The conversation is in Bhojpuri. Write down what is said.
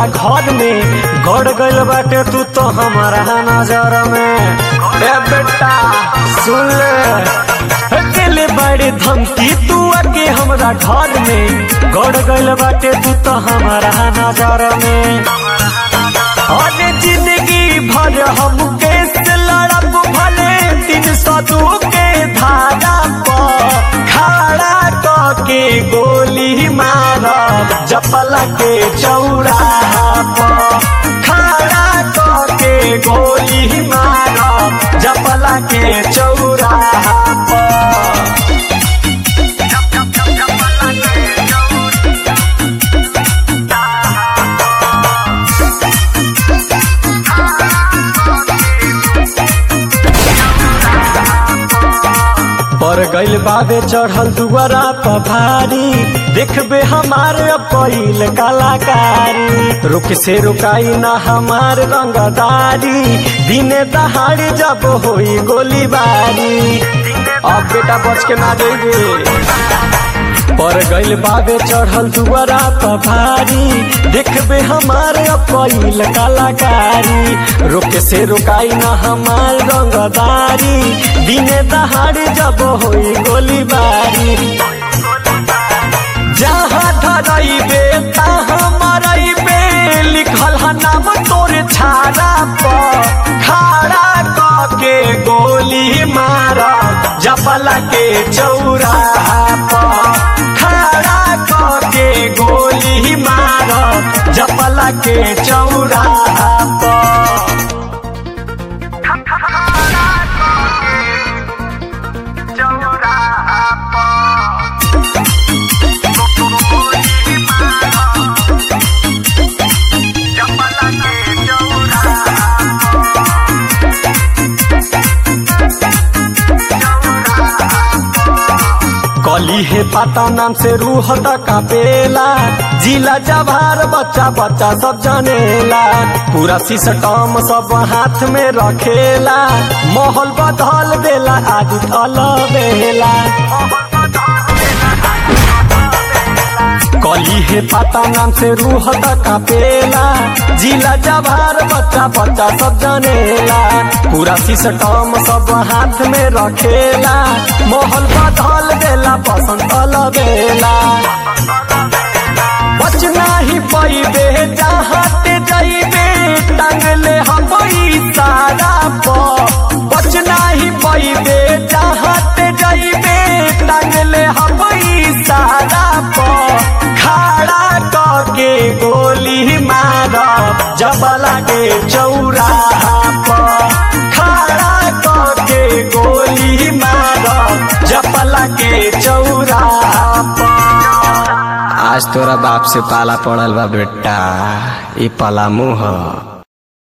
हमरा घर में गड़ गइल बाटे तू तो हमारा नजर में ए बेटा सुन ले दिल बड़े धमकी तू आके हमरा घर में गड़ गइल बाटे तू तो हमारा नजर में और जिंदगी भर हम कैसे लड़ब भले तीन सौ दू के धारा पर खड़ा क के गोली मारब जपला के चौराहा पर खड़ा क के गोली मारब जपला के चौराहा पर पर गइल बाबे चढ़ल दुआरा पर भारी देखबे हमारे पहिल कलाकारी रुक से रुकाई ना हमार रंगदारी दिने दहाड़ी जब होई गोलीबारी अब बेटा बच के ना जाइए पर गइल बाबे चढ़ल दुआरा पर भारी देखबे हमारे पहिल कलाकारी रुक से रुकाई ना हमार रंगदारी दिने दहाड़ी जब होई गोलीबारी जहाँ धरइबे तहाँ मरइबे लिखल ह नाम तोर छाड़ा पर खड़ा क के गोली मार जपला के चौराहा पर खड़ा क के गोली मार जपला के चौराहा पर कली है पाता नाम से रूह कापेला जिला जवार बच्चा बच्चा सब जानेला पूरा सिस्टम सब हाथ में रखेला माहौल बदल देला आदि थल बेला कली है पाता नाम से रूह कापेला जिला जवार बच्चा बच्चा सब जानेला पूरा सिस्टम सब हाथ में रखेला माहौल बदल देला पसंद बेला बचना ही पैबे जहाँ ते जाइबे टांगले हम सारा पर बचना ही पैबे जहाँ ते जाइबे टांगले हम सारा पर खड़ा क के गोली मार जबला के चौराहा पर खड़ा क के गोली मार जबला के चौराहा पर आज तोरा बाप से पाला पड़ल बा बेटा ई पला मुँह